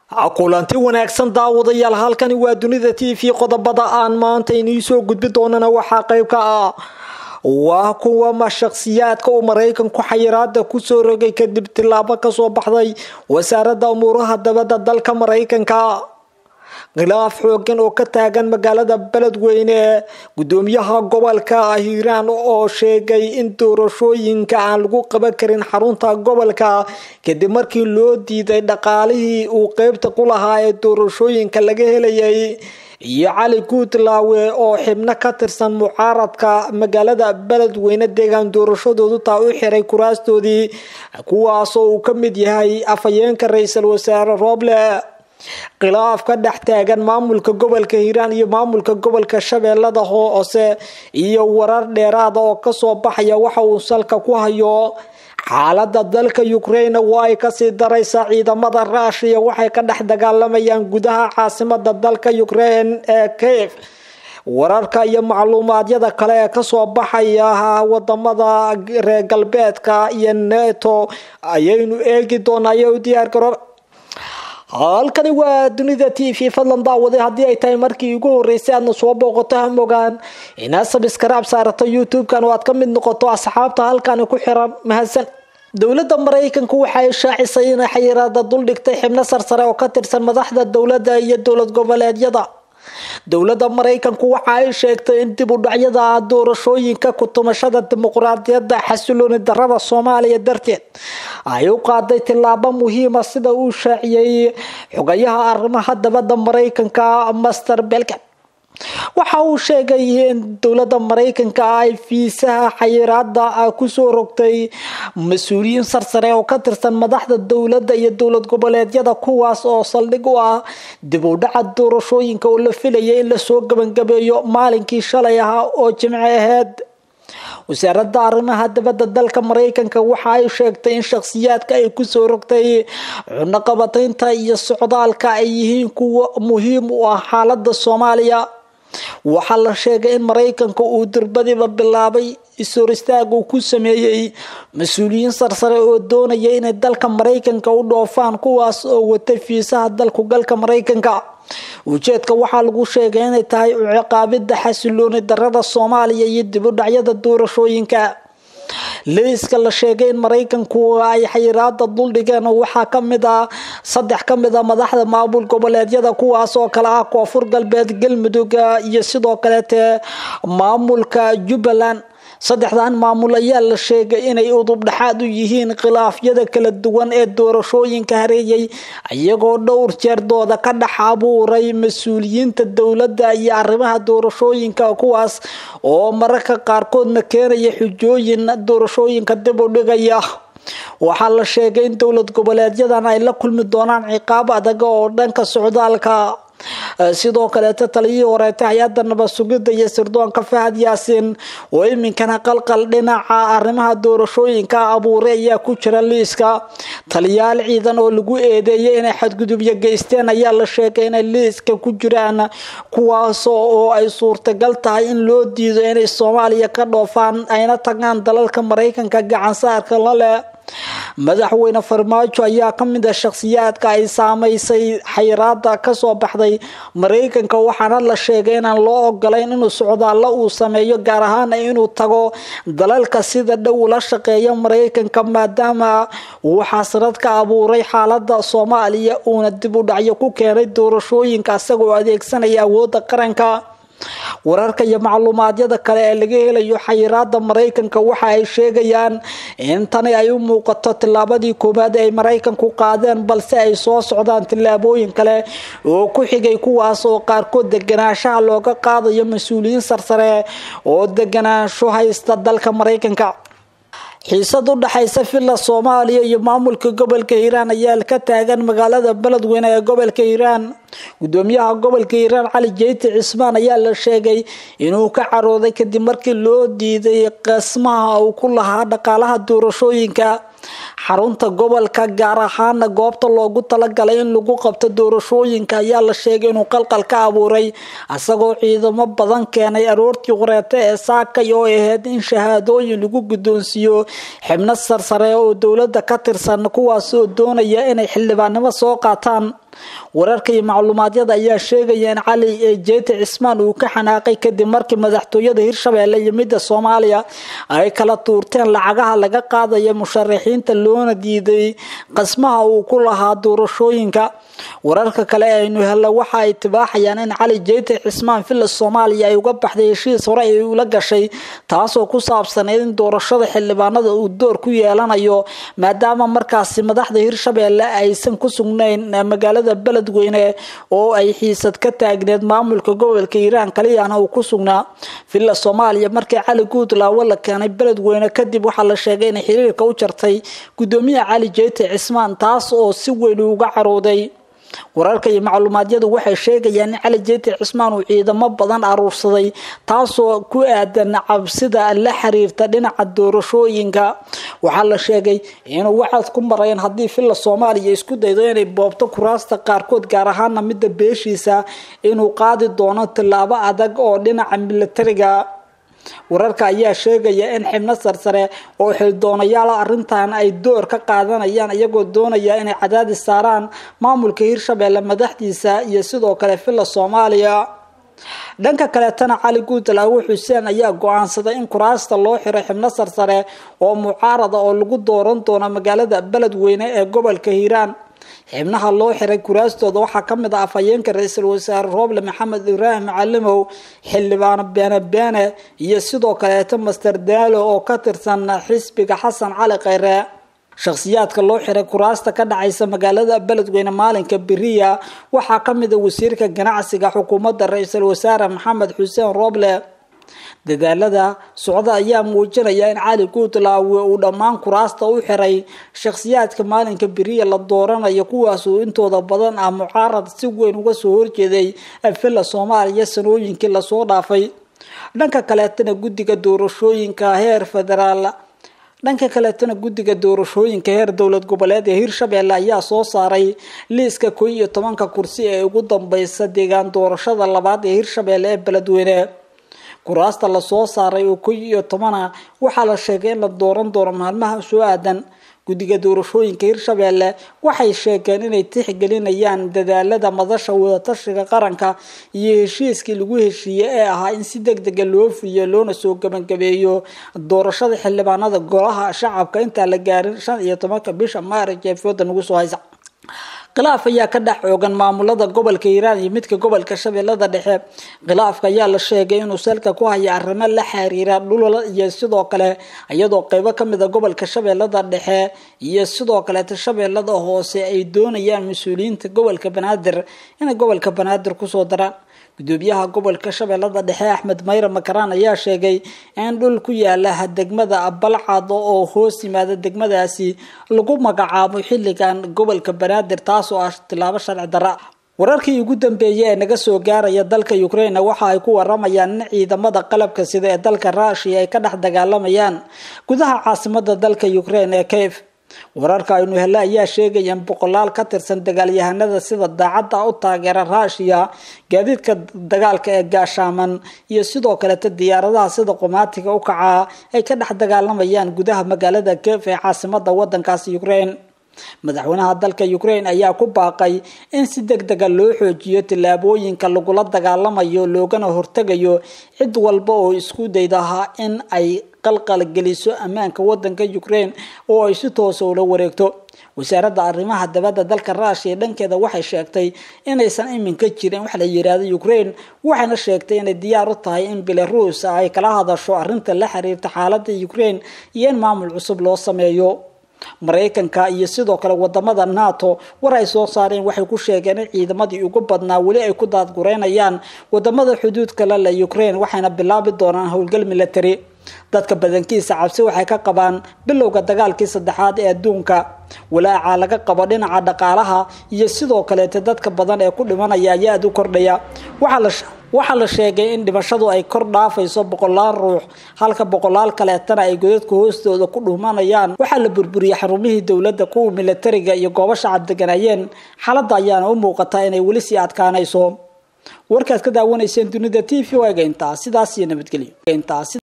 kulanti wanaagsan daawadayaal halkani waa dunida t v qodobada aan maanta inii soo gudbi doonana waxaa qayb ka ah waa kuwa ma shakhsiyaadka uu maraykanku xayiraada kusoo rogay kadib tilaabo kasoo baxday wasaaradda umuuraha dabadda dalka maraykanka khilaaf xoogan oo ka taagan magaalada beledweyne gudoomiyaha gobolka hiiraan oo sheegay in doorashooyinka aan lagu qaban karin xarunta gobolka kadib markii loo diiday dhaqaalihii uu qeybta ku lahaa ee doorashooyinka laga helayay iyo cali guutlaawe oo xibno ka tirsan mucaaradka magaalada beledweyne deegaan doorashadoodu taa u xiray kuraastoodii kuwaasoo uu ka mid yahay afhayeenka ra-iisul wasaare rooble khilaaf ka dhex taagan maamulka gobolka hiiraan iyo maamulka gobolka shabeellada hoose iyo warar dheeraada oo kasoo baxaya waxa uu salka ku hayo xaalada dalka ukraine waa ay kasii daraysaa ciidamada ruushiya waxay ka dhex dagaalamayaan gudaha caasimada dalka ukraine ee kiev wararka iyo macluumaadyada kale ee kasoo baxaya wadamada reer galbeedka iyo neto ayaynu eegi doonaa iyo u diyaar garo halkani waa dunida t v fadlan daawaday haddii ay tahay markii ugu horeysay aadna soo booqato hamogaan inaad sabskaraab saarato youtube-kan oo aad ka mid noqoto asxaabta halkani ku xiran mahadsan dowladda maraykanku waxa ay shaacisay inay xayiraada duldhigtay xibno sarsare oo ka tirsan madaxda dowladda iyo dowlad goboleedyada dowladda maraykanku waxa ay sheegtay in dib u dhacyada doorashooyinka kutumashada dimuqraadiyadda xasilooni darada soomaaliya darteed ay u qaaday tilaabo muhiima sida uu shaaciyey xogayaha arrimaha dabadda maraykanka master belkan waxa uu sheegay in dowladda maraykanka ay fiisaha xayiraada kusoo rogtay mas-uuliyiin sarsare oo ka tirsan madaxda dowladda iyo dowlad goboleedyada kuwaas oo saldhig u ah dib u dhaca doorashooyinka oo la filayay in lasoo gabangabeeyo maalinkii shalay ahaa oo jimco aheyd wasaaradda arrimaha dabadda dalka maraykanka waxa ay sheegtay in shakhsiyaadka ay kusoo rogtay cunaqabataynta iyo socdaalka ay yihiin kuwa muhiim u ah xaalada soomaaliya waxaa la sheegay in maraykanka uu durbadiba bilaabay is-hor istaag uu ku sameeyey mas-uuliyiin sarsare oo doonaya inay dalka maraykanka u dhoofaan kuwaas oo watay fiisaha dalku galka maraykanka ujeedka waxaa lagu sheegay inay tahay u ciqaabida xasilooni darada soomaaliya iyo dib u dhacyada doorashooyinka liiska la sheegay in maraykanku ay xayiraada duldhigeen waxaa kamid ah saddex kamid a madaxda maamul goboleedyada kuwaas oo kale ah koonfur galbeed galmudug iyo sidoo kaleete maamulka jubbaland saddexdan maamul ayaa la sheegay inay udub dhexaad u yihiin khilaafyada kala duwan ee doorashooyinka hareeyay iyagoo dhowr jeerdooda ka dhex abuuray mas-uuliyiinta dowladda iyo arrimaha doorashooyinka kuwaas oo mararka qaarkoodna keenaya xujooyin doorashooyinka dib u dhigaya waxaa la sheegay in dowlad goboleedyadan ay la kulmi doonaan ciqaab adag oo dhanka socdaalka sidoo kaleeta taliyihii horeeta hay-adda nabad sugidda iyo sirdoonka fahad yaasiin oo iminkana qalqal dhinaca arrimaha doorashooyinka abuuray ayaa ku jira liiska taliyaal ciidan oo lagu eedeeyay inay xadgudubyo geysteen ayaa la sheegay inay liiska ku jiraan kuwaas oo ay suurtagal tahay in loo diido inay soomaaliya ka dhoofaan ayna tagaan dalalka maraykanka gacansaarka la leh madaxweyne farmaajo ayaa kamid a shakhsiyaadka ay saameysay xayiraada kasoo baxday maraykanka waxaana la sheegay inaan loo ogolayn inuu socdaallo uu sameeyo gaar ahaan inuu tago dalalka sida dhow la shaqeeya maraykanka maadaama uu xasrad ka abuuray xaalada soomaaliya uuna dib u dhacyo ku keenay doorashooyinka isagoo adeegsanaya awoodda qaranka wararka iyo macluumaadyada kale ee laga helayo xayiraada maraykanka waxa ay sheegayaan in tani ay u muuqato tilaabadii koowaad ay maraykanku qaadeen balse ay soo socdaan tilaabooyin kale oo ku xigay kuwaas oo qaarkood deganaanshaha looga qaadayo mas-uuliyiin sarsare oo deganaansho haysta dalka maraykanka xiisad u dhexaysa villa soomaaliya iyo maamulka gobolka hiiraan ayaa ka taagan magaalada beledweyne ee gobolka hiiraan gudoomiyaha gobolka hiiraan cali jeyti cismaan ayaa la sheegay inuu ka carooday kadib markii loo diiday qasmaha uu ku lahaa dhaqaalaha doorashooyinka xarunta gobolka gaar ahaana goobta loogu talagalay in lagu qabto doorashooyinka ayaa la sheegay inuu qalqal ka abuuray isagoo ciidamo badan keenay aroortii horeete ee saakay oo ahayd in shahaadooyin lagu guddoonsiiyo xibno sarsare oo dowladda ka tirsan kuwaas oo doonaya inay xildhibaannimo soo qaataan wararka iyo macluumaadyada ayaa sheegaya in cali jeete cismaan uu ka xanaaqay kadib markii madaxtooyada hirshabelle iyo midda soomaaliya ay kala tuurteen lacagaha laga qaadaya musharaxiinta loona diiday qasmaha uu ku lahaa doorashooyinka wararka kale ee aynu helna waxa ay tibaaxayaan in cali jeete cismaan villa soomaaliya ay uga baxday heshiis hore ay ula gashay taasoo ku saabsaneyd in doorashada xildhibaanada uu door ku yeelanayo maadaama markaasi madaxda hirshabelle aysan ku sugnayn magaalada beledweyne oo ay xiisad ka taagneed maamulka gobolka hiiraan kaliyana uu ku sugnaa villa soomaaliya markii cali guudlaawo la keenay beledweyne kadib waxaa la sheegay inay xiriirka u jartay gudoomiyaha cali jeete cismaan taas oo si weyn uga carooday wararka iyo macluumaadyadu waxay sheegayaan in cali jeete cismaan uu ciidamo badan aruursaday taasoo ku aadan cabsida la xiriirta dhinaca doorashooyinka waxaa la sheegay inuu waxaad ku marayn haddii villa soomaaliya isku daydo inay boobto kuraasta qaarkood gaar ahaana midda beeshiisa inuu qaadi doono tillaabo adag oo dhinaca milatariga wararka ayaa sheegaya in xibno sarsare oo xildoonayaal arrintan ay door ka qaadanayaan iyagoo doonaya inay cadaadis saaraan maamulka hirshabelle madaxdiisa iyo sidoo kale villa soomaaliya dhanka kaleetana cali guudlaawo xuseen ayaa go-aansaday in kuraasta loo xiro xibno sarsare oo mucaarada oo lagu dooran doono magaalada beledweyne ee gobolka hiiraan xibnaha loo xiray kuraastooda waxaa kamid ah afhayeenka ra-iisul wasaare rooble maxamed ibraahim macalimow xildhibaano beene beene iyo sidoo kaleeto master daalo oo ka tirsan xisbiga xasan cali kheyre shakhsiyaadka loo xiray kuraasta ka dhacaysa magaalada beledweyne maalinka beriya waxaa kamid a wasiirka ganacsiga xukuumadda ra-iisul wasaare maxamed xuseen rooble dadaalada socda ayaa muujinaya in cali guudlaawe uu dhammaan kuraasta u xiray shakhsiyaadka maalinka beriya la dooranayo kuwaasuu intooda badan ah mucaarad si weyn uga soo horjeeday villa soomaaliya sanooyinkii lasoo dhaafay dhanka kaleetana guddiga doorashooyinka heer federaal dhanka kaleetana guddiga doorashooyinka heer dowlad goboleed ee hirshabelle ayaa soo saaray liiska koo iyo tobanka kursi ee ugu dambeysa deegaan doorashada labaad ee hirshabelle ee beledweyne kuraasta lasoo saaray oo ko iyo tobana waxaa la sheegay in la dooran doono maalmaha soo aadan guddiga doorashooyinka hirshabelle waxay sheegeen inay tixgelinayaan dadaalada madasha wadatashiga qaranka iyo heshiiskii lagu heshiiyey ee ahaa in si deg dega loo fuliyo loona soo gabagabeeyo doorashada xildhibaanada golaha shacabka intaan la gaarin shan iyo tobanka bisha maarij ee fooda nagu soo haysa khilaaf ayaa ka dhex oogan maamulada gobolka hiiraan iyo midka gobolka shabeellada dhexe khilaafka ayaa la sheegay inuu salka ku haya arrimo la xiriira dhulal iyo sidoo kale iyadoo qeybo kamid a gobolka shabeellada dhexe iyo sidoo kaleeta shabeellada hoose ay doonayaan mas-uuliyiinta gobolka banaadir inay gobolka banaadir kusoo daraan gudoomiyaha gobolka shabeellada dhexe axmed mayre makaraan ayaa sheegay in dhul ku yaala degmada balcad oo hoos yimaada degmadaasi lagu magacaabo xilligan gobolka banaadir taasoo ah tilaabo sharci dara wararkii ugu dambeeyay ee naga soo gaaraya dalka ukraine waxa ay ku waramayaan in ciidamada qalabka sida ee dalka rushia ay ka dhex dagaalamayaan gudaha caasimada dalka ukraine ee kiev wararka aynu hele ayaa sheegaya in boqolaal ka tirsan dagaalyahanada sida daacadda u taageera rushia gaadiidka dagaalka ee gaashaaman iyo sidoo kaleta diyaaradaha sida qomaatiga u kacaa ay ka dhex dagaalamayaan gudaha magaalada kiev ee caasimada wadankaasi ukraine madaxweynaha dalka ukraine ayaa ku baaqay in si deg dega loo xoojiyo tillaabooyinka lagula dagaalamayo loogana hortegayo cid walba oo isku daydaha in ay qalqalgeliso ammaanka wadanka ukraine oo ay si toosa ula wareegto wasaaradda arrimaha dabadda dalka rushia dhankeeda waxay sheegtay inaysan iminka jirin wax la yiraahdo ukraine waxayna sheegtay inay diyaar u tahay in belarus ay kala hadasho arrinta la xiriirta xaaladda ukraine iyo in maamul cusub loo sameeyo maraykanka iyo sidoo kale wadamada nato war ay soo saareen waxay ku sheegeen in ciidamadii ugu badnaa weli ay ku daadgureynayaan wadamada xuduudka la le ukraine waxayna bilaabi doonaan howlgal military dadka badankiisa cabsi waxay ka qabaan bilowga dagaalkii saddexaad ee adduunka walaaca laga qabo dhinaca dhaqaalaha iyo sidoo kaleeta dadka badan ee ku dhimanaya ayaa aad u kordhaya waxaa la sheegay in dhimashadu ay kor dhaafayso boqolaal ruux halka boqolaal kaleetana ay godadka hoostooda ku dhuumanayaan waxaa la burburiyey xarumihii dowladda kuwa militariga iyo goobo shacab deganayeen xaaladda ayaana u muuqataa inay weli sii adkaanayso warkaad ka daawanayseen dunida t v ega intaa sidaas iyo nabadgelyo